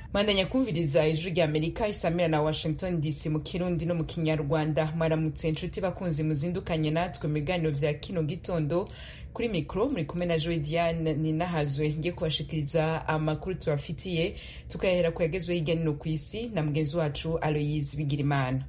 mandanya kumviriza ijwi rya amerika isamira na washington dc mu kirundi no mu kinyarwanda mwaramutse inshuti bakunzi muzindukanye natwe mu biganiro vya kino gitondo kuri mikro muri kumwe na joe diane ninahazwe ngiye kubashikiriza amakuru tubafitiye tukayahera ku yagezwe hirya nino ku isi na mugenzi wacu aloyise bigirimana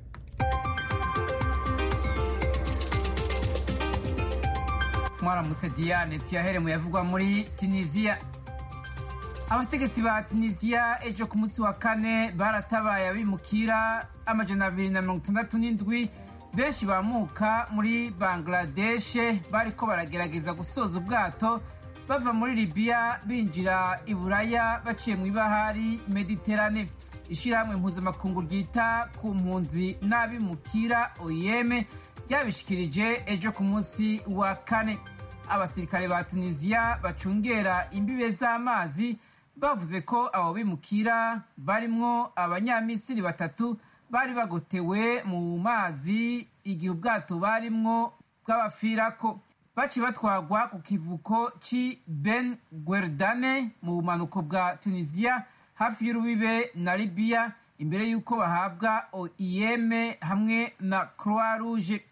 mwaramutse diane tuyahere mu yavugwa muri tunisiya abategetsi ba tunisiya ejo ku munsi wa kane baratabaye abimukira amajana abiri na mirongo itandatu n'indwi benshi bamuka muri bangladeshe bariko baragerageza gusoza ubwato bava muri libiya binjira i buraya baciye mu ibahari mediterane ishirahamwe mpuzamakungu ryita ku mpunzi n'abimukira oyeme ryabishikirije ejo ku munsi wa kane abasirikare ba tunisiya bacungera imbibe z'amazi bavuze ko abo bimukira barimwo abanyamisiri batatu bari bagotewe mu mazi igihe ubwato barimwo bw'abafirako baciye batwagwa ku kivuko ci ben guerdane mu bumanuko bwa tunisiya hafi y'urubibe na libiya imbere y'uko bahabwa oim hamwe na croix rouge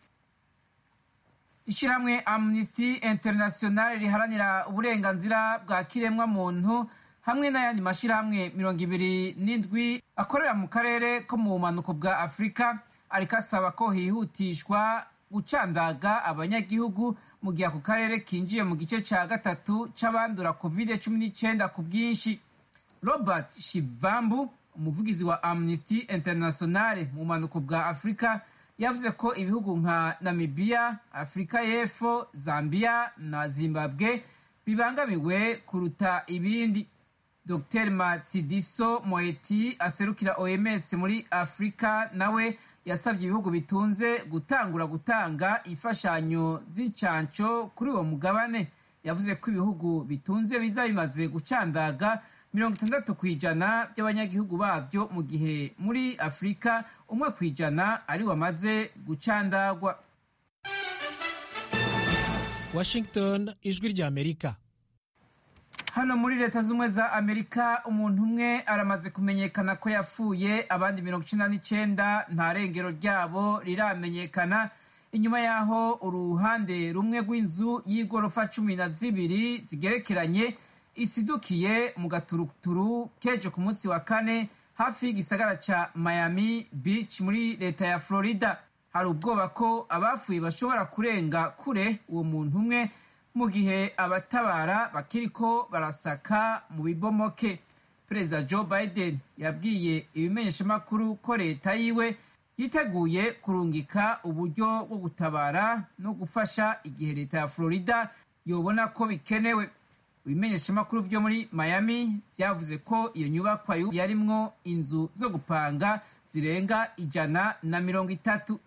ishyirahamwe amnesty international riharanira uburenganzira bwa kiremwa muntu hamwe n'ayandi mashyirahamwe mirongo ibiri n'indwi akorera mu karere ko mu bumanuko bwa afurika ariko asaba ko hihutishwa gucandaga abanyagihugu mu gihe ako karere kinjiye mu gice cya gatatu c'abandura covid cumi n'icyenda ku bwinshi robert shivambu umuvugizi wa amnesty international mu bumanuko bwa afurika yavuze ko ibihugu nka namibiya afurika y'epfo zambia na zimbabwe bibangamiwe kuruta ibindi dr matsidiso moeti aserukira oms muri afurika nawe yasabye ibihugu bitunze gutangura gutanga imfashanyo z'incanco kuri uwo mugabane yavuze ko ibihugu bitunze biza bimaze gucandaga mirongo itandatu ku ijana by'abanyagihugu babyo mu gihe muri afurika umwe ku ijana ari wamaze gucandagwa washington ijwi rya amerika hano muri leta z'ubumwe za amerika umuntu umwe aramaze kumenyekana ko yapfuye abandi mirongo icenda n'icenda nta rengero ryabo riramenyekana inyuma y'aho uruhande rumwe rw'inzu y'igorofa cumi na zibiri zigerekeranye isidukiye mu gaturuturu kejo ku munsi wa kane hafi y'igisagara ca miami beach muri leta ya florida hari ubwoba ko abapfuye bashobora kurenga kure uwo muntu umwe mu gihe abatabara bakiriko barasaka mu bibomoke perezida joe biden yabwiye ibimenyeshamakuru ko leta yiwe yiteguye kurungika uburyo bwo gutabara no gufasha igihe leta ya florida yobona ko bikenewe ibimenyeshamakuru vyo muri miami vyavuze ko iyo nyubakwa yarimwo inzu zo gupanga zirenga ijana na mirongo itatu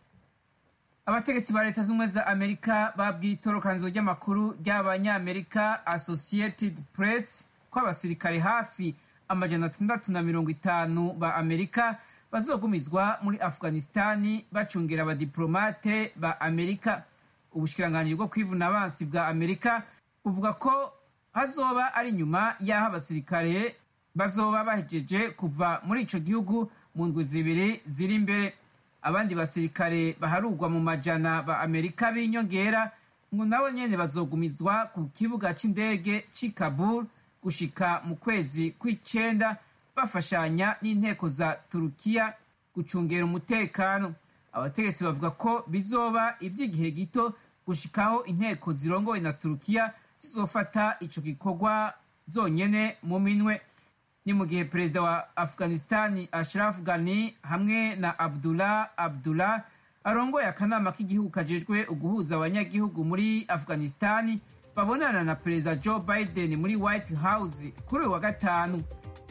abategetsi ba leta z'ubumwe za amerika babwiye itorokanizo ry'amakuru ry'abanyamerika associated press ko abasirikare hafi amajana atandatu na mirongo itanu ba amerika bazogumizwa muri afghanistani bacungira abadiplomate ba amerika ubushikiranganji bwo kwivuna abansi bwa amerika buvuga ko hazoba ari nyuma y'aho abasirikare bazoba bahejeje kuva muri ico gihugu mu ndwi zibiri ziri imbere abandi basirikare baharugwa mu majana ba amerika b'inyongera ngo nabo nyene bazogumizwa ku kibuga c'indege c'i kabul gushika mu kwezi kw'icenda bafashanya n'inteko za turukiya gucungera umutekano abategetsi bavuga ko bizoba ivy'igihe gito gushikaho inteko zirongowe na turukiya zizofata ico gikorwa zonyene mu minwe ni mu gihe perezida wa afghanistani ashraf ghani hamwe na abdullah abdullah arongoye akanama k'igihugu kajejwe uguhuza abanyagihugu muri afghanistani babonana na perezida joe biden muri white house kuri uyu wa gatanu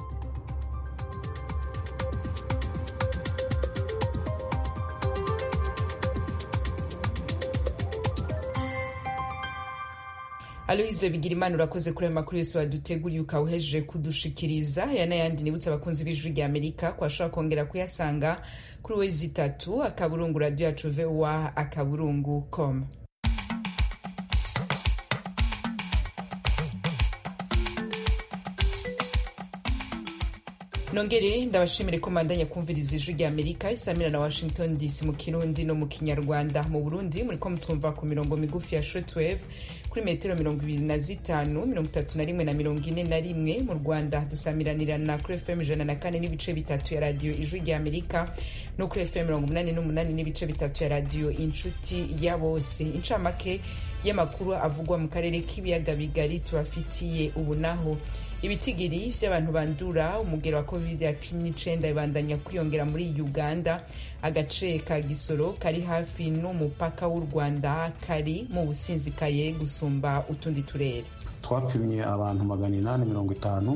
aloyize bigira imana urakoze kuri ayo makuru yose waduteguriye ukawuhejeje kudushikiriza aya n'ayandi nibutse abakunzi b'ijwi rya amerika ko ashobora kongera kuyasanga kuri wezi itatu akaburungu radiyo yacu vowa akaburungu com nongere ndabashimire ko mandanya kumviriza ijwi rya amerika isamira na washington dc mu kirundi no mu kinyarwanda mu burundi muriko mutwumva ku mirongo migufi ya shortwave kuri metero mirongo ibiri na zitanu mirongo itatu na rimwe na mirongo ine na rimwe mu rwanda dusamiranirana kuri fm ijana na kane n'ibice bitatu ya radiyo ijwi rya amerika no kuri fm mirongo umunani n'umunani n'ibice bitatu ya radiyo inshuti ya bose incamake y'amakuru avugwa mu karere k'ibiyaga bigari tubafitiye ubu naho ibitigiri vy'abantu bandura umugero wa covid ya cumi n'icenda ibandanya kwiyongera muri uganda agace ka gisoro kari hafi n'umupaka w'u rwanda kari mu businzikaye gusumba utundi turere twapimye abantu magana inani mirongo itanu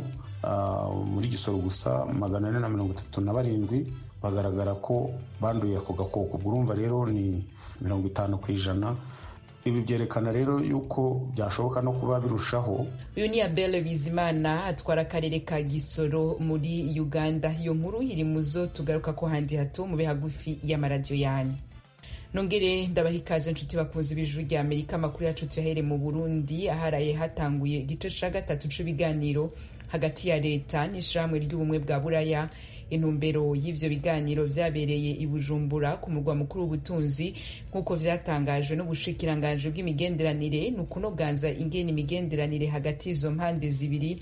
uh, muri gisoro gusa magana ane na mirongo itatu na barindwi bagaragara ko banduye ako gakoko urumva rero ni mirongo itanu ku ijana ibi byerekana rero yuko byashoboka no kuba birushaho uyu ni abel bizimana atwara akarere ka gisoro muri uganda iyo nkuru iri mu zo tugaruka ko handi hato mube hagufi y'amaradiyo yanyu nongere ndabaha ikaze inshuti bakunze ibijuru rya amerika amakuru yacu tuyahere mu burundi aharaye hatanguye igice ca gatatu c'ibiganiro hagati ya leta n'ishirahamwe ry'ubumwe bwa buraya intumbero y'ivyo biganiro vyabereye i bujumbura ku murwa mukuru w'ubutunzi nk'uko vyatangajwe n'ubushikiranganji bw'imigenderanire ni ukunoganza ingene imigenderanire hagati y'izo mpande zibiri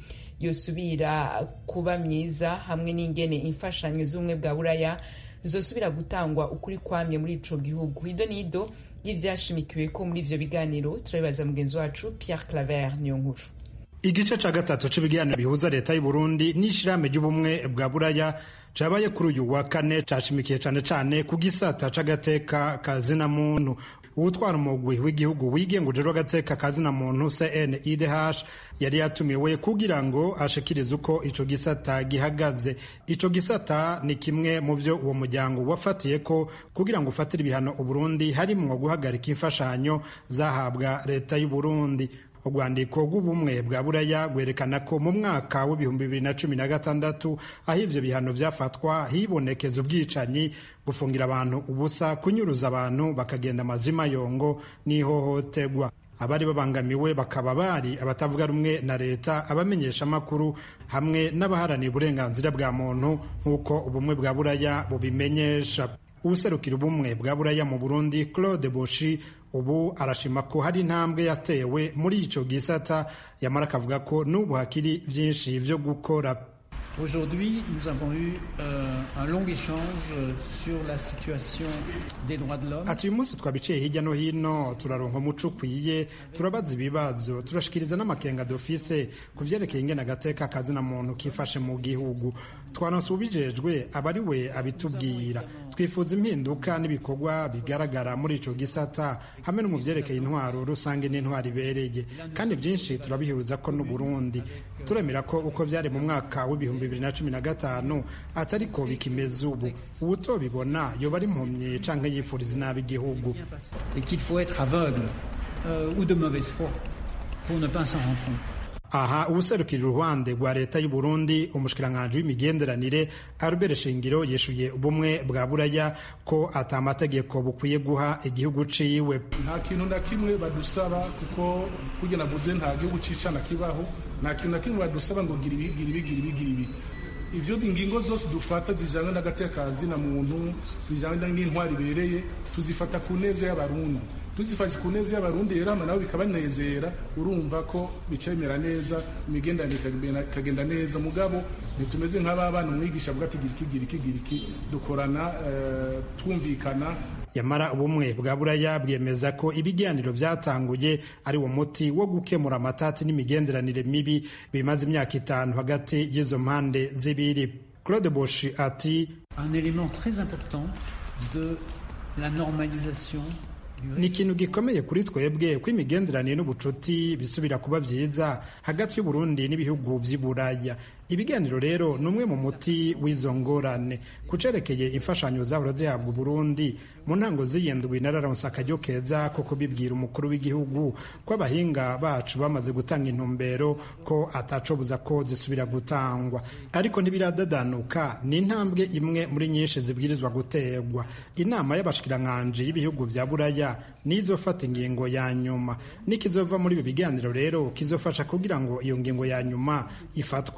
yosubira kuba myiza hamwe n'ingene imfashanyo z'ubumwe bwa buraya zosubira gutangwa ukuri kwamye muri ico gihugu ido nido y'ivyashimikiwe ko muri ivyo biganiro turabibaza mugenzi wacu pierre claver niyo nkuru igice ca gatatu c'ibiganiro bihuza leta y'u Burundi n'ishirahamwe ry'ubumwe bwa buraya cabaye kuri uyu wa kane cashimikiye cane cane ku gisata c'agateka ka zina muntu uwutwara umugwi w'igihugu wigenga ujejwe agateka ka zina muntu CNIDH yari yatumiwe kugira ngo ashikirize uko ico gisata gihagaze ico gisata ni kimwe mu vyo uwo muryango wafatiye ko kugira ngo ufatire ibihano Uburundi harimwo guhagarika imfashanyo zahabwa leta y'u Burundi urwandiko rw'ubumwe bwa buraya rwerekana ko mu mwaka w'ibihumbi bibiri na cumi na gatandatu aho ivyo bihano vyafatwa hibonekeza ubwicanyi gufungira abantu ubusa kunyuruza abantu bakagenda amazima yongo n'ihohoterwa abari babangamiwe bakaba bari abatavuga rumwe na leta abamenyesha amakuru hamwe n'abaharanira uburenganzira bwa muntu nk'uko ubumwe bwa buraya bubimenyesha uwuserukira ubumwe bwa buraya mu burundi claude boshi ubu arashima ko hari intambwe yatewe muri ico gisata yamara akavuga ko n'ubu hakiri vyinshi vyo gukora Aujourd'hui, nous avons eu euh, un long échange sur la situation des droits de l'homme. ati uyu munsi twabiciye hirya no hino turaronka umuco ukwiye turabaza ibibazo turashikiriza n'amakenga dufise ku vyerekeye ingene agateka kazina muntu kifashe mu gihugu twanonse ubijejwe aba ari we abitubwira twifuza impinduka n'ibikorwa bigaragara muri ico gisata hamwe no mu vyerekeye intwaro rusange n'intwaro ibereye kandi vyinshi turabihuriza ko n'uburundi turemera ko uko vyari mu mwaka w'ibihumbi bibiri na cumi na gatanu atariko bikimeze ubu uwutobibona yoba ari impumyi canke yifuriza inabi igihugu Et qu'il faut être aveugle euh, ou de mauvaise foi pour ne pas s'en rendre compte. aha uwuserukira uruhande rwa leta y'u Burundi umushikiranganji w'imigenderanire Albert Shingiro yishuye ubumwe bwa buraya ko ata amategeko bukwiye guha igihugu ciwe nta kintu na kimwe badusaba kuko kurya navuze nta gihugu cicana kibaho nta kintu na kimwe badusaba ngo gira ibi gira ibi gira ibi gira ibi ivyo ingingo zose dufata zijanye n'agateka na muntu zijanye n'intwari ibereye tuzifata ku neza y'abarundi tuzifashe ku neza y'abarundi rero hama nabo bikabanezera urumva ko bicemera neza imigenderanire ikagenda- ikagenda neza mugabo ntitumeze nk'ababana umwigisha avuga ati gira iki gira iki gira iki dukorana eh, twumvikana yamara ubumwe bwa buraya bwemeza ko ibiganiro vyatanguye ari wo muti wo gukemura amatati n'imigenderanire mibi bimaze imyaka itanu hagati y'izo mpande zibiri claude boshi ati Un élément très important de la normalisation du ni ikintu gikomeye kuri twebwe ko imigenderanire n'ubucuti bisubira kuba vyiza hagati y'uburundi n'ibihugu vy'i buraya ibiganiro rero ni umwe mu muti w'izo ngorane ku cerekeye imfashanyo zahora zihabwa uburundi mu ntango z'iyindwi nararonse akaryo keza ko kubibwira umukuru w'igihugu ko abahinga bacu bamaze gutanga intumbero ko atacobuza ko zisubira gutangwa ariko ntibiradadanuka ni intambwe imwe muri nyinshi zibwirizwa guterwa inama y'abashikiranganji y'ibihugu vya buraya nizofata ingingo ya nyuma nikizova muri ibi biganiro rero kizofasha kugira ngo iyo ngingo ya nyuma ifatwe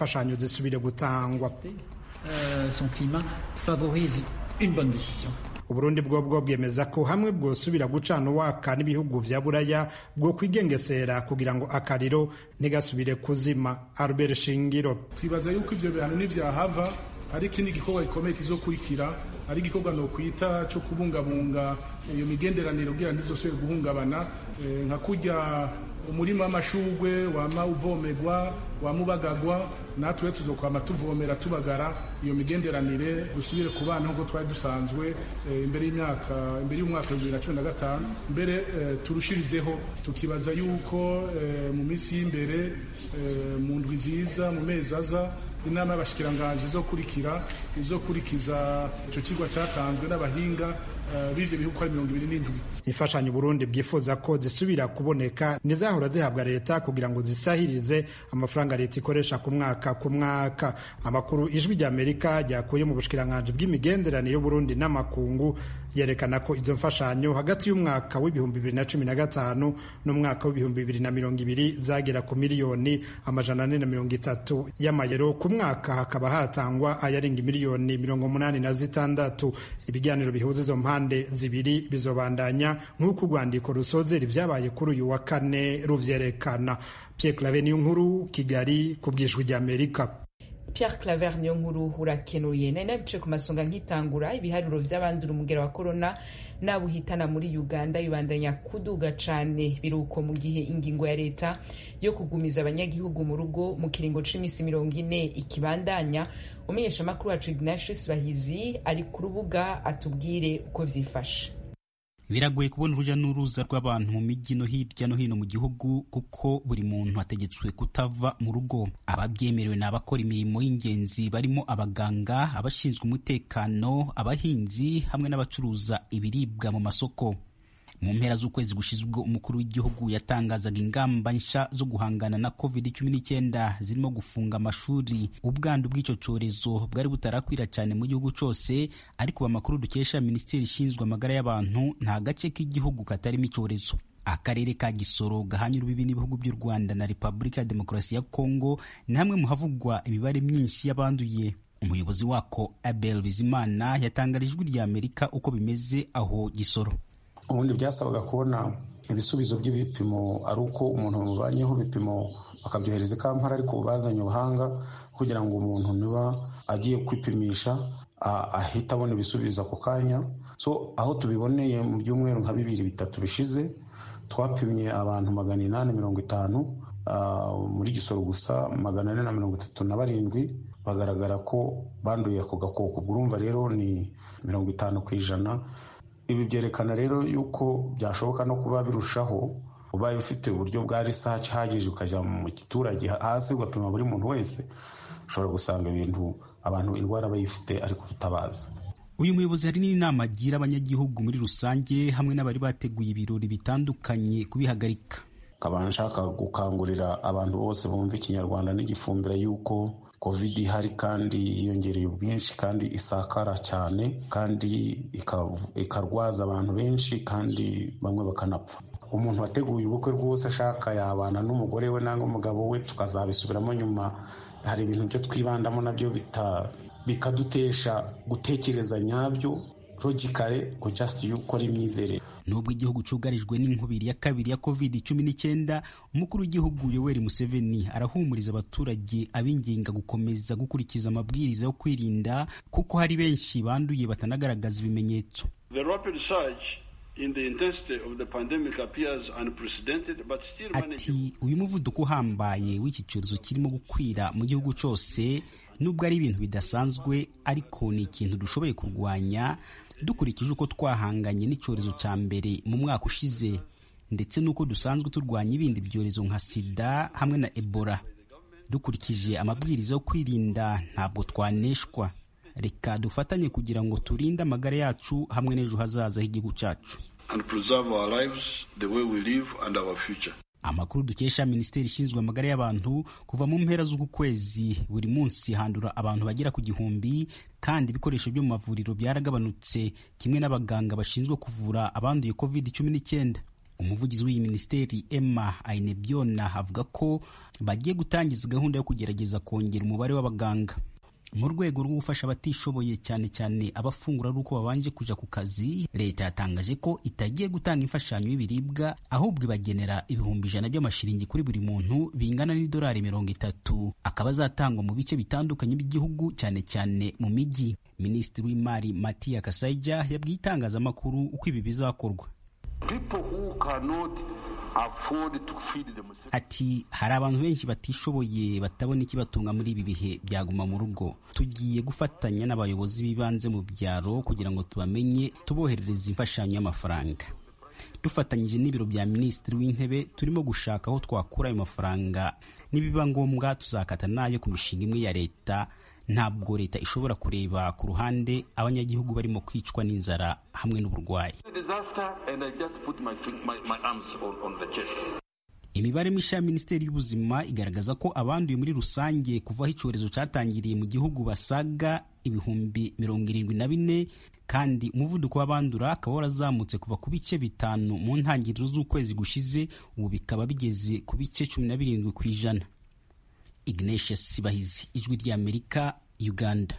imfashanyo zisubire gutangwa Euh, son climat favorise une bonne décision. uburundi bwo bwo bwemeza ko hamwe bwosubira gucana uwaka n'ibihugu vya buraya bwo kwigengesera kugira ngo akariro ntigasubire kuzima albert shingiro twibaza yuko ivyo bihano nivyahava hari ikindi gikorwa gikomeye kizokurikira ari igikorwa nokwita co kubungabunga iyo migenderanire kugira ntizosubire guhungabana Eh, nka kurya umurima w'amashugwe wama uvomegwa wama ubagagwa natwe tuzokwama tuvomera tubagara iyo migenderanire dusubire ku bana nk'uko twari dusanzwe eh, imbere y'imyaka imbere y'umwaka wa bibiri na cumi na gatanu mbere eh, turushirizeho tukibaza yuko eh, mu minsi y'imbere eh, mu ndwi nziza mu mezi aza inama y'abashikiranganje izokurikira izokurikiza ico kigwa catanzwe n'abahinga eh, b'ivyo bihugu ko ari mirongo ibiri n'indwi imfashanyo Burundi bwifuza ko zisubira kuboneka nizahora zihabwa leta kugira ngo zisahirize amafaranga leta ikoresha ku mwaka ku mwaka amakuru ijwi rya Amerika ryakuye mu bushikiranganje bw'imigenderanire y'Uburundi n'amakungu yerekana ko izo mfashanyo hagati y'umwaka w'ibihumbi bibiri na cumi na gatanu n'umwaka w'ibihumbi bibiri na mirongo ibiri zagera ku miliyoni amajana ane na mirongo itatu y'amayero ku mwaka hakaba hatangwa ayarenga miliyoni mirongo umunani na zitandatu ibiganiro bihuza izo mpande zibiri bizobandanya nk'uko urwandiko rusozera ibyabaye kuri uyu wa kane ruvyerekana Pierre Claver niyo nkuru Kigali ku bwijwi rya Amerika Pierre Claver niyo nkuru urakenuye nari nabice ku masonga nkitangura ibiharuro vy'abandura umugera wa corona n'abuhitana muri Uganda bibandanya kuduga cane biruko mu gihe ingingo ya leta yo kugumiza abanyagihugu mu rugo mu kiringo c'imisi mirongo ine ikibandanya umumenyeshamakuru wacu Ignatius Bahizi ari ku rubuga atubwire uko vyifashe biragoye kubona urujya n'uruza rw'abantu mu mijyi no hirya no hino mu gihugu kuko buri muntu ategetswe kutava mu rugo ababyemerewe ni abakora imirimo y'ingenzi barimo abaganga abashinzwe umutekano abahinzi hamwe n'abacuruza ibiribwa mu masoko mu mpera z'ukwezi gushize ubwo umukuru w'igihugu yatangazaga ingamba nshya zo guhangana na covid cumi n'icyenda zirimo gufunga amashuri ubwandu bw'icyo cyorezo bwari butarakwira cyane mu gihugu cyose ariko amakuru dukesha minisiteri ishinzwe amagara y'abantu nta gace k'igihugu katarimo icyorezo akarere ka gisoro gahanye urubibi n'ibihugu by'u rwanda na repubulika ya demokarasi ya kongo ni hamwe mu havugwa imibare myinshi y'abanduye umuyobozi wako abel bizimana yatangarije ijwi rya amerika uko bimeze aho gisoro ubundi byasabaga kubona ibisubizo by'ibipimo ari uko umuntu bamubanyeho ibipimo bakabyohereza i kampala ariko bazanye ubuhanga kugira ngo umuntu niba agiye kwipimisha ahita abona ibisubizo ako kanya so aho tubiboneye mu byumweru nka bibiri bitatu bishize twapimye abantu magana inani mirongo itanu muri gisoro gusa magana ane na mirongo itatu na barindwi bagaragara ko banduye ako gakoko urumva rero ni mirongo itanu ku ijana ibi byerekana rero yuko byashoboka no kuba birushaho ubaye ufite uburyo bwa risaci ihagije ukajya mu giturage hasi ugapima buri muntu wese ushobora gusanga ibintu abantu indwara bayifite ariko tutabazi uyu muyobozi hari n'inama agira abanyagihugu muri rusange hamwe n'abari bateguye ibirori bitandukanye kubihagarika nkaba nshaka gukangurira abantu bose bumva ikinyarwanda n'igifumbira yuko covid ihari kandi yiyongereye ubwinshi kandi isakara cyane kandi ikarwaza abantu benshi kandi bamwe bakanapfa umuntu wateguye ubukwe rwose ashaka yabana n'umugore we nangwa umugabo we tukazabisubiramo nyuma hari ibintu byo twibandamo nabyo bikadutesha gutekereza nyabyo logicale ngo just yuko ari imyizerere nubwo igihugu cyugarijwe n'inkubiri ya kabiri ya covid cumi n'icyenda umukuru w'igihugu yoweri museveni arahumuriza abaturage abinginga gukomeza gukurikiza amabwiriza yo kwirinda kuko hari benshi banduye batanagaragaza ibimenyetso ati uyu muvuduko uhambaye w'iki cyorezo kirimo gukwira mu gihugu cyose nubwo ari ibintu bidasanzwe ariko ni ikintu dushoboye kurwanya dukurikije uko twahanganye n'icyorezo cya mbere mu mwaka ushize ndetse n'uko dusanzwe turwanya ibindi byorezo nka sida hamwe na ebola dukurikije amabwiriza yo kwirinda ntabwo twaneshwa reka dufatanye kugira ngo turinde amagara yacu hamwe n'ejo hazaza h'igihugu cyacu amakuru dukesha minisiteri ishinzwe amagara y'abantu kuva mu mpera z'uku kwezi buri munsi handura abantu bagera ku gihumbi kandi ibikoresho byo mu mavuriro byaragabanutse kimwe n'abaganga bashinzwe kuvura abanduye covid cumi n'icyenda umuvugizi w'iyi minisiteri emma ainebyona avuga ko bagiye gutangiza gahunda yo kugerageza kongera umubare w'abaganga mu rwego rwo gufasha abatishoboye cyane cyane abafungura ari uko babanje kuja ku kazi leta yatangaje ko itagiye gutanga imfashanyo y'ibiribwa ahubwo ibagenera ibihumbi ijana by'amashiringi kuri buri muntu bingana n'idolari mirongo itatu akaba azatangwa mu bice bitandukanye by'igihugu cyane cyane mu mijyi minisitiri w'imari matiya kasaija yabwiye itangazamakuru uko ibi bizakorwa ati hari abantu benshi batishoboye batabona ikibatunga muri ibi bihe byaguma mu rugo tugiye gufatanya n'abayobozi b'ibanze mu byaro kugira ngo tubamenye tuboherereze imfashanyo y'amafaranga dufatanyije n'ibiro bya minisitiri w'intebe turimo gushaka aho twakura ayo mafaranga nibiba ngombwa tuzakata n'ayo ku mishinga imwe ya leta ntabwo leta ishobora kureba ku ruhande abanyagihugu barimo kwicwa n'inzara hamwe n'uburwayi imibare mishya ya minisiteri y'ubuzima igaragaza ko abanduye muri rusange kuva aho icyorezo cyatangiriye mu gihugu basaga ibihumbi mirongo irindwi na bine kandi umuvuduko w'abandura akaba warazamutse kuva ku bice bitanu mu ntangiriro z'ukwezi gushize ubu bikaba bigeze ku bice cumi na birindwi ku ijana ignatius sibahizi ijwi ry'amerika uganda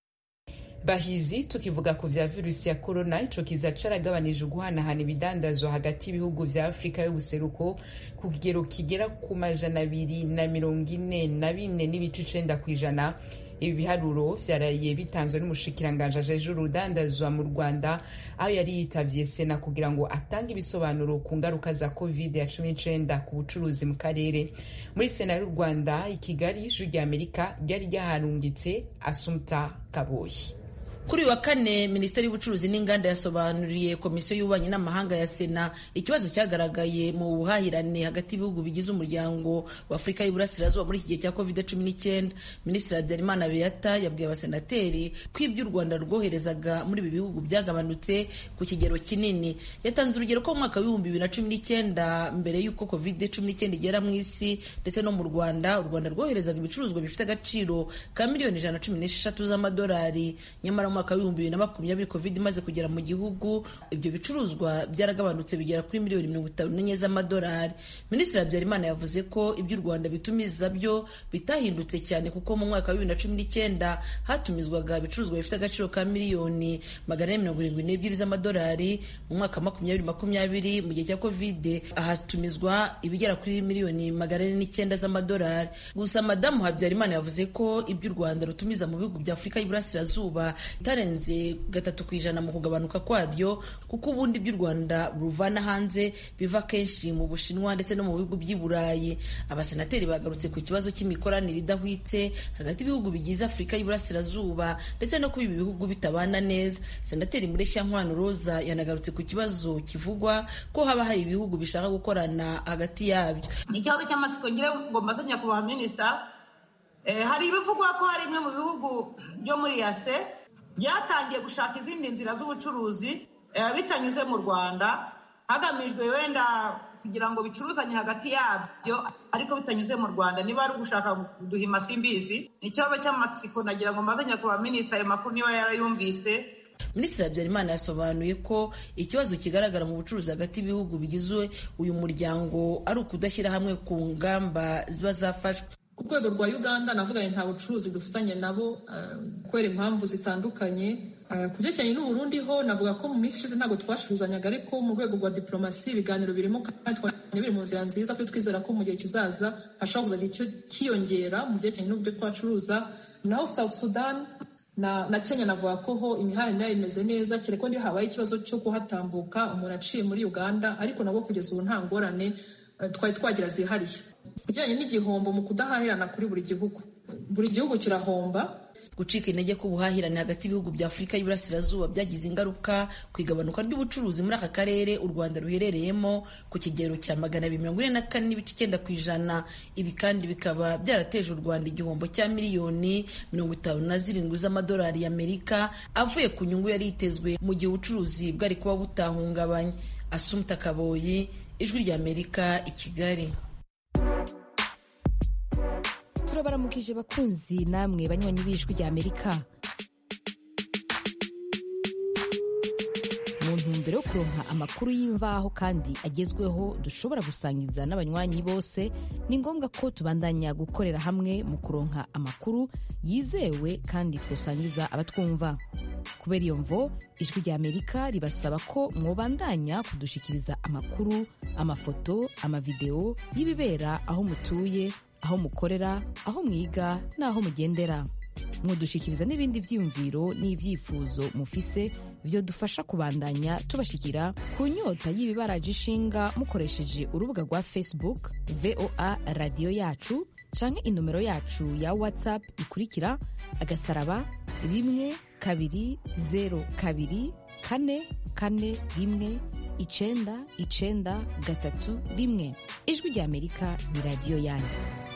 bahizi tukivuga ku vya virusi ya korona ico kiza caragabanije uguhanahana ibidandazwa hagati y'ibihugu vya afurika y'ubuseruko ku kigero kigera ku majana abiri na mirongo ine na bine n'ibice icenda kw'ijana ibi biharuro vyaraye bitanzwe n'umushikiranganje ajeje urudandazwa mu rwanda aho yari yitavye sena kugira ngo atange ibisobanuro ku ngaruka za covid ya cumi n'icenda ku bucuruzi mu karere muri sena y'u rwanda i kigali ijwi rya amerika ryari ryaharungitse asumta kaboyi kuri uyu wa kane minisiteri y'ubucuruzi n'inganda yasobanuriye komisiyo y'ububanyi n'amahanga ya sena ikibazo cyagaragaye mu buhahirane hagati y'ibihugu bigize umuryango wa afurika y'iburasirazuba muri iki gihe cya covid cumi n'icyenda minisitiri habyarimana beata yabwiye abasenateri ko ibyo u rwanda rwoherezaga muri ibi bihugu byagabanutse ku kigero kinini yatanze urugero ko mu mwaka w'ibihumbi bibiri na cumi n'icyenda mbere y'uko covid cumi n'icyenda igera mu isi ndetse no mu rwanda u rwanda rwoherezaga ibicuruzwa bifite agaciro ka miliyoni ijana na cumi n'esheshatu z'amadolari nyamara mwaka w'ibihumbi bibiri na makumyabiri covid imaze kugera mu gihugu ibyo bicuruzwa byaragabanutse bigera kuri miliyoni mirongo itanu n'enye z'amadolari minisitiri habyarimana yavuze ko ibyo u rwanda bitumiza byo bitahindutse cyane kuko mu mwaka wa bibiri na cumi n'icyenda hatumizwaga ibicuruzwa bifite agaciro ka miliyoni magana ane mirongo irindwi n'ebyiri z'amadolari mu mwaka wa makumyabiri makumyabiri mu gihe cya covid hatumizwa ibigera kuri miliyoni magana ane n'icyenda z'amadolari gusa madamu habyarimana yavuze ko ibyo u rwanda rutumiza mu bihugu bya afurika y'iburasirazuba itarenze gatatu ku ijana mu kugabanuka kwabyo kuko ubundi by'u rwanda ruvana hanze biva kenshi mu bushinwa ndetse no mu bihugu by'i burayi abasenateri bagarutse ku kibazo cy'imikoranire idahwitse hagati y'ibihugu bigize afurika y'iburasirazuba ndetse no kuba ibi bihugu bitabana neza senateri mureshyankwano roza yanagarutse ku kibazo kivugwa ko haba hari ibihugu bishaka gukorana hagati yabyo ni ikibazo cy'amatsiko ngira ngo mbaze nyakubahwa minisita hari ibivugwa ko hari bimwe mu bihugu byo muri yase byatangiye gushaka izindi nzira z'ubucuruzi bitanyuze mu rwanda hagamijwe wenda kugira ngo bicuruzanye hagati yabyo ariko bitanyuze mu rwanda niba ari ugushaka kuduhima simbizi ni ikibazo cy'amatsiko nagira ngo mbaze nyakubahwa minisita ayo makuru niba yarayumvise minisitiri habyarimana yasobanuye ko ikibazo kigaragara mu bucuruzi hagati y'ibihugu bigize uyu muryango ari ukudashyira hamwe ku ngamba ziba zafashwe ku rwego rwa uganda navuganye nta bucuruzi dufitanye nabo kubera impamvu zitandukanye ku byerekeranye n'uburundi ho navuga ko mu minsi ishize ntabwo twacuruzanyaga ariko mu rwego rwa diporomasi ibiganiro birimo kandi twabonye biri mu nzira nziza kuko twizera ko mu gihe kizaza hashobora kuzagira icyo kiyongera mu byerekeranye n'uburyo twacuruza naho south sudan na, na kenya navuga ko ho imihanda imeze neza kereka niyo habaye ikibazo cyo kuhatambuka umuntu aciye muri uganda ariko nabwo kugeza ubu nta ngorane twari twagira zihariye kujyanye n'igihombo mu kudahahirana kuri buri gihugu buri gihugu kirahomba gucika intege k'ubuhahirane hagati y'ibihugu bya afurika y'iburasirazuba byagize ingaruka ku igabanuka ry'ubucuruzi muri aka karere u rwanda ruherereyemo ku kigero cya magana abiri mirongo ine na kane n'ibice icyenda ku ijana ibi kandi bikaba byarateje u rwanda igihombo cya miliyoni mirongo itanu na zirindwi z'amadolari y'amerika avuye ku nyungu yari yitezwe mu gihe ubucuruzi bwari kuba butahungabanye asumta kaboyi ijwi ry'amerika i kigali turabaramukije bakunzi namwe banywanyi b'ijwi rya amerika mu ntumbero ntumbero yo kuronka amakuru y'imvaho kandi agezweho dushobora gusangiza n'abanywanyi bose ni ngombwa ko tubandanya gukorera hamwe mu kuronka amakuru yizewe kandi twosangiza abatwumva kubera iyo mvo ijwi rya amerika ribasaba ko mwobandanya kudushikiriza amakuru amafoto amavideo y'ibibera aho mutuye aho mukorera aho mwiga n'aho mugendera mudushikiriza n'ibindi vyiyumviro n'ivyifuzo mufise vyo dufasha kubandanya tubashikira ku nyota y'ibibaraje ishinga mukoresheje urubuga rwa facebook voa radiyo yacu canke inomero yacu ya whatsapp ikurikira agasaraba rimwe kabiri zero kabiri kane kane rimwe icenda icenda gatatu rimwe ijwi rya amerika ni radiyo yanyu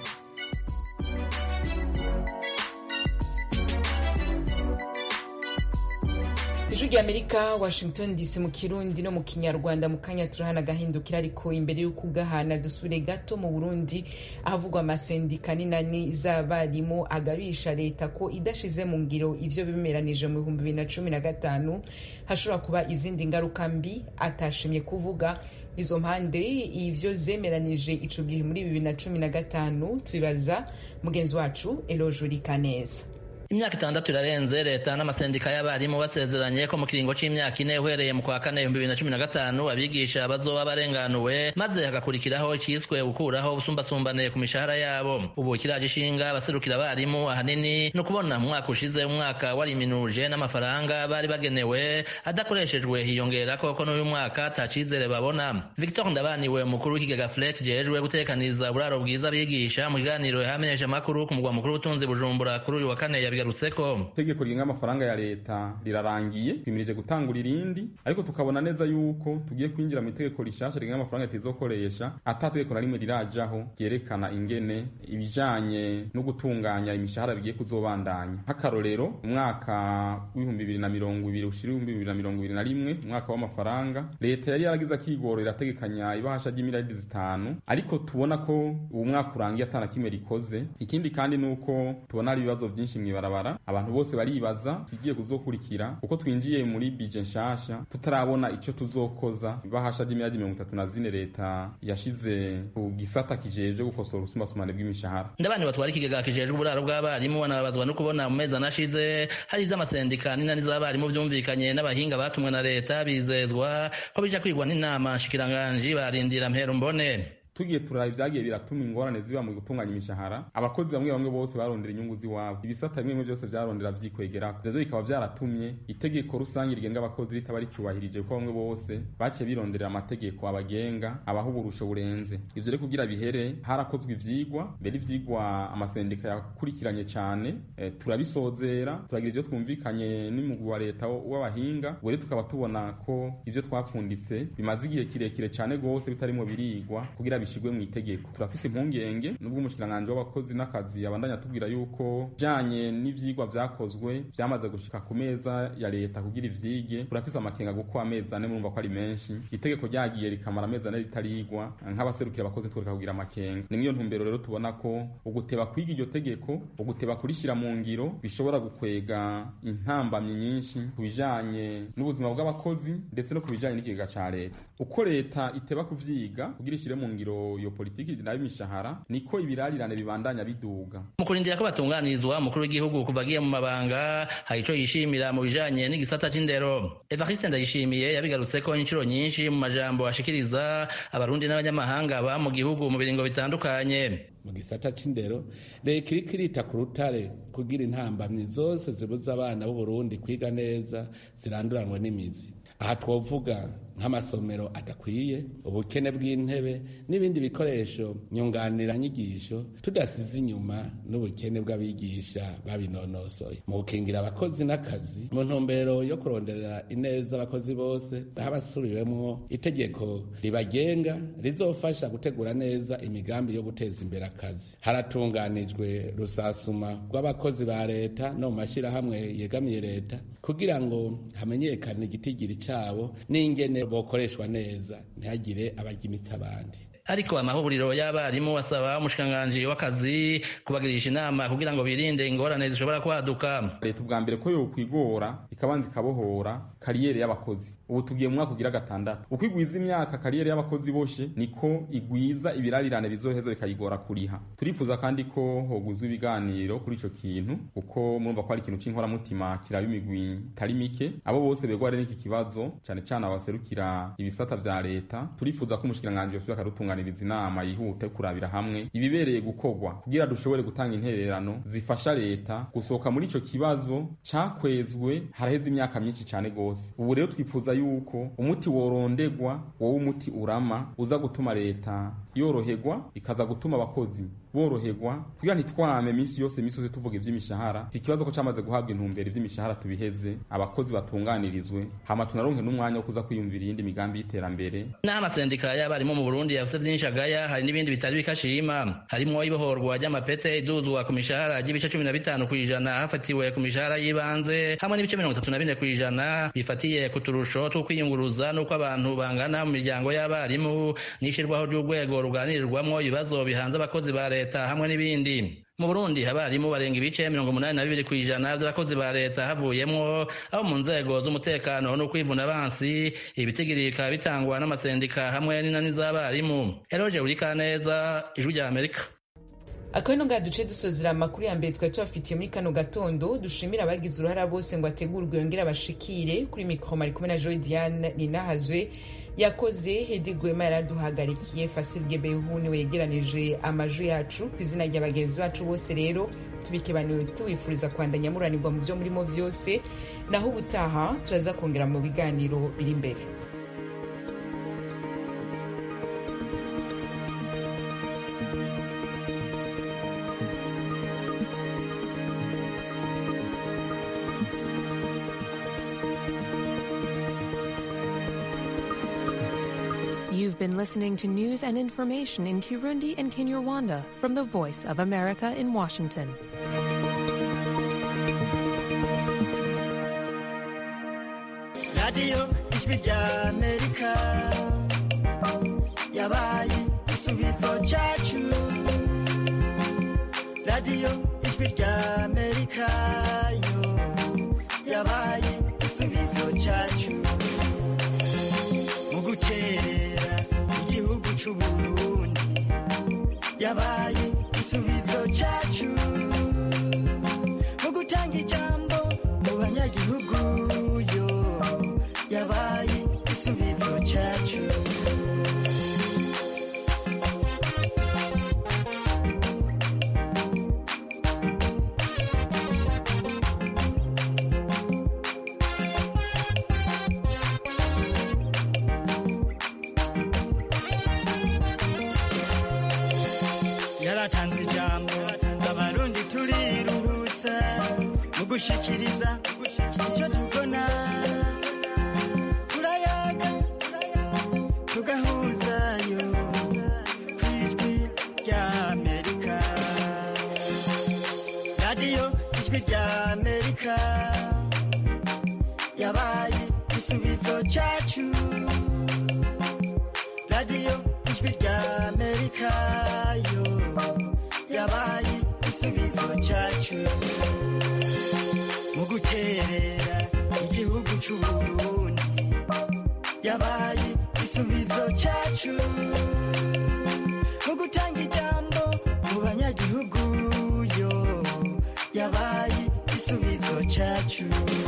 ijwi rya amerika washington dc mu kirundi no mu kinyarwanda mu kanya turahana agahindukira ariko imbere y'uko ugahana dusubire gato mu burundi ahavugwa amasendika n'inani z'abarimu agabisha leta ko idashize mu ngiro ivyo bimeranije mu bihumbi bibiri na cumi na gatanu hashobora kuba izindi ngaruka mbi atashimye kuvuga izo mpande ivyo zemeranije ico gihe muri bibiri na cumi na gatanu tubibaza mugenzi wacu elojuri kaneza imyaka itandatu irarenze leta n'amasendika y'abarimu basezeranye ko mu kiringo c'imyaka ine uhereye mu kwa kane ibihumbi bibiri na cumi na gatanu abigisha bazoba barenganuwe maze hagakurikiraho iciswe gukuraho ubusumbasumbane ku mishahara yabo ubu kiraje ishinga abaserukira abarimu ahanini ni ukubona mu mwaka ushize umwaka wariminuje n'amafaranga bari bagenewe adakoreshejwe hiyongera koko n'uyu mwaka ata cizere babona victor ndabaniwe umukuru w'ikigega flek jejwe gutekaniza uburaro bwiza abigisha mu kiganiro yahamenyesha amakuru ku mugwa mukuru w'ubutunzi bujumbura kuri uyu wa kane yabi bigarutseko itegeko rigenga amafaranga ya leta rirarangiye twimirije gutangura irindi ariko tukabona neza yuko tugiye kwinjira mu itegeko rishasha rigenga amafaranga leta izokoresha ata tegeko na rimwe rirajaho ryerekana ingene ibijanye no gutunganya imishahara bigiye kuzobandanya nk'akarorero umwaka w'ibihumbi bibiri na mirongo ibiri ushira ibihumbi bibiri na mirongo ibiri na rimwe umwaka w'amafaranga leta yari yaragize akigoro irategekanya ibahasha ry'imiradi zitanu ariko tubona ko ubu mwaka urangiye atana kimwe rikoze ikindi kandi ni uko tubona hari ibibazo vyinshi mw'ibarabara barabara abantu bose baribaza ikigiye kuzokurikira uko twinjiye muri bije nshasha tutarabona ico tuzokoza ibahasha ry'imiliyardi mirongo itatu na zine leta yashize ku gisata kijejwe gukosora ubusumbasumbane bw'imishahara ndabandi batwara ikigega kijejwe uburaro bw'abarimu banababazwa no kubona mu mezi anashize hari iz'amasendika n'inani z'abarimu vyumvikanye n'abahinga batumwe na leta bizezwa ko bija kwigwa n'inama nshikiranganji barindira mpera mbone tugiye turaba ibyagiye biratuma ingorane ziba mu gutunganya imishahara abakozi bamwe bamwe bose barondera inyungu z'iwabo ibisata bimwe byose byarondera vyikwegera ivyo bikaba vyaratumye itegeko rusange rigenga abakozi ritaba ricubahirije kuko bamwe bose baciye bironderera amategeko abagenga abaha uburusho burenze ivyo rero kugira bihere harakozwe ivyigwa mbere ivyigwa amasendika yakurikiranye cane e, turabisozera turagira ivyo twumvikanye n'umugwi wa leta w'abahinga ubu rero tukaba tubona ko ivyo twapfunditse bimaze igihe kirekire cane gose bitarimo birigwa kugira bishigwe mu itegeko turafise impungenge nubwo umushikiranganji w'abakozi n'akazi abandanya atubwira yuko bijanye n'ivyigwa vyakozwe vyamaze gushika ku meza ya leta kugira ivyige turafise amakenga kuko amezi ane murumva ko ari menshi itegeko ryagiye rikamara amezi ane ritarigwa nk'abaserukira abakozi twereka kugira amakenga ni mw'iyo ntumbero rero tubona ko uguteba kwiga iryo tegeko uguteba kurishira mu ngiro bishobora gukwega intambamyi nyinshi ku bijanye n'ubuzima bw'abakozi ndetse no ku bijanye n'ikigega ca leta uko leta iteba kuvyiga kugira ishire mu ngiro iyo politiki nayo imishahara niko ibirarirane bibandanya biduga mu kurindira ko batunganirizwa umukuru w'igihugu kuva agiye mu mabanga hari ico yishimira mu bijanye n'igisata c'indero evariste ndayishimiye yabigarutseko inshuro nyinshi mu majambo ashikiriza abarundi n'abanyamahanga ba mu gihugu mu biringo bitandukanye mu gisata c'indero leta iriko irita ku rutare kugira intambamyi zose zibuza abana b'uburundi kwiga neza ziranduranwe n'imizi aha twovuga nk'amasomero adakwiye ubukene bw'intebe n'ibindi bikoresho nyunganiranyigisho tudasize inyuma n'ubukene bw'abigisha babinonosoye mu gukingira abakozi n'akazi mu ntumbero yo kuronderera ineza abakozi bose aho abasubiwemwo itegeko ribagenga rizofasha gutegura neza imigambi yo guteza imbere akazi haratunganijwe rusasuma rw'abakozi ba leta no mu mashyirahamwe yegamiye leta kugira ngo hamenyekane igitigiri cyabo n'ingene bokoreshwa neza ntihagire abarya imitsi abandi ariko amahuriro y'abarimu asaba umushikiranganji w'akazi kubagirisha inama kugira ngo birinde ingorane zishobora kwaduka leta ubwa mbere ko yokwigora ikabanza ikabohora kariyeri y'abakozi ubu tugiye mu mwaka ugira gatandatu uko igwiza imyaka kariyeri y'abakozi boshe niko igwiza ibirarirane bizoheza bikayigora kuriha turifuza kandi ko hoguzwa ibiganiro kuri ico kintu kuko murumva ko ari ikintu c'inkoramutima kiraba imigwi itari mike abo bose begware n'iki kibazo cane cane abaserukira ibisata vya leta turifuza ko umushikiranganji yosubira akadutunganiriza inama yihute kurabira hamwe ibibereye gukorwa kugira dushobore gutanga intererano zifasha leta gusohoka muri ico kibazo cakwezwe haraheze imyaka myinshi cane gose ubu rero twifuza yuko umuti worondegwa wowe umuti urama uza gutuma leta yoroherwa ikaza gutuma abakozi boroherwa kugira ntitwame minsi yose minsi yose tuvuga ivy'imishahara iki kibazo ko camaze guhabwa intumbero ivy'imishahara tubiheze abakozi batunganirizwe hama tunaronke n'umwanya wo kuza kwiyumvira iyindi migambi y'iterambere n'aho amasendika y'abarimu mu burundi yavuze vyinshi agaya hari n'ibindi bitari bikashima harimwo ibohorwa ry'amapete iduzwa ku mishahara ry'ibice cumi na bitanu kw'ijana hafatiwe ku mishahara y'ibanze hamwe n'ibice mirongo itatu na bine kw'ijana bifatiye ku turusho two kwiyunguruza n'uko abantu bangana mu miryango y'abarimu n'ishirwaho ry'urwego ruganirirwamwo ibibazo bihanze abakozi ba leta hamwe n'ibindi mu burundi abarimu barenga ibice mirongo umunani na bibiri kw'ijana vy'abakozi ba leta havuyemwo abo mu nzego z'umutekano no kwivuna abansi ibitigiri bikaba bitangwa n'amasendika hamwe n'inani z'abarimu eroje urikaneza ijwi rya amerika akabino ngaha duce dusozera amakuru ya mbere twari tubafitiye muri kano gatondo dushimira abagize uruhara bose ngo ategurwe yongere abashikire kuri mikoro mari kumwe na joy diane ninahazwe yakoze hedi gwema yaraduhagarikiye fasil gebehu niwe yegeranije amajwi yacu ku izina rya bagenzi bacu bose rero tubikebaniwe tubifuriza kwandanya muranirwa mu byo murimo byose naho ubutaha turaza kongera mu biganiro biri imbere You've been listening to news and information in Kirundi and Kinyarwanda from the Voice of America in Washington. radiyo ijwi rya amerika yabaye igisubizo cyacu radiyo ijwi rya amerika yo yabaye igisubizo cyacu mu gukerera igihugu cy'uburundi yabaye igisubizo cyacu mu gutanga ijambo mu banyagihugu yo yabaye igisubizo cyacu yaratanze ijambo abarundi turiruhutsa mu gushikiriza icyo tubona turayaga tugahuzayo ku ijwi rya amerika radiyo ijwi rya amerika yabaye igisubizo cyacu radiyo ijwi rya amerika yo yabaye igisubizo cyacu mu guterera igihugu cy'uburundi yabaye igisubizo cyacu mu gutanga ijambo mu banyagihugu yo yabaye igisubizo cyacu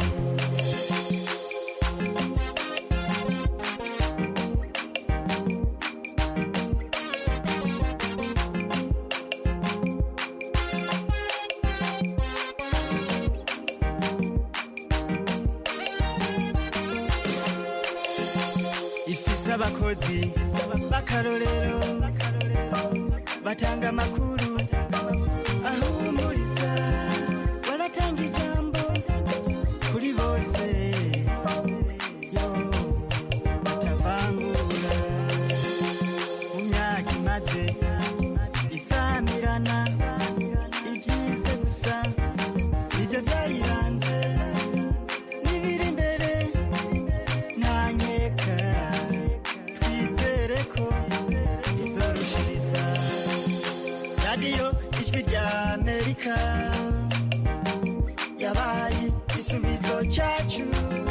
ifise abakozi b'akarorero batanga amakuru ahumuriza baratanga ijambo kuri bose yo batavangura mu myaka imaze isamirana ibyize gusa nibyo byayiranze n'ibiri imbere ntanyeka twizere ko izorushiriza radiyo ijwi rya amerika yabaye igisubizo cyacu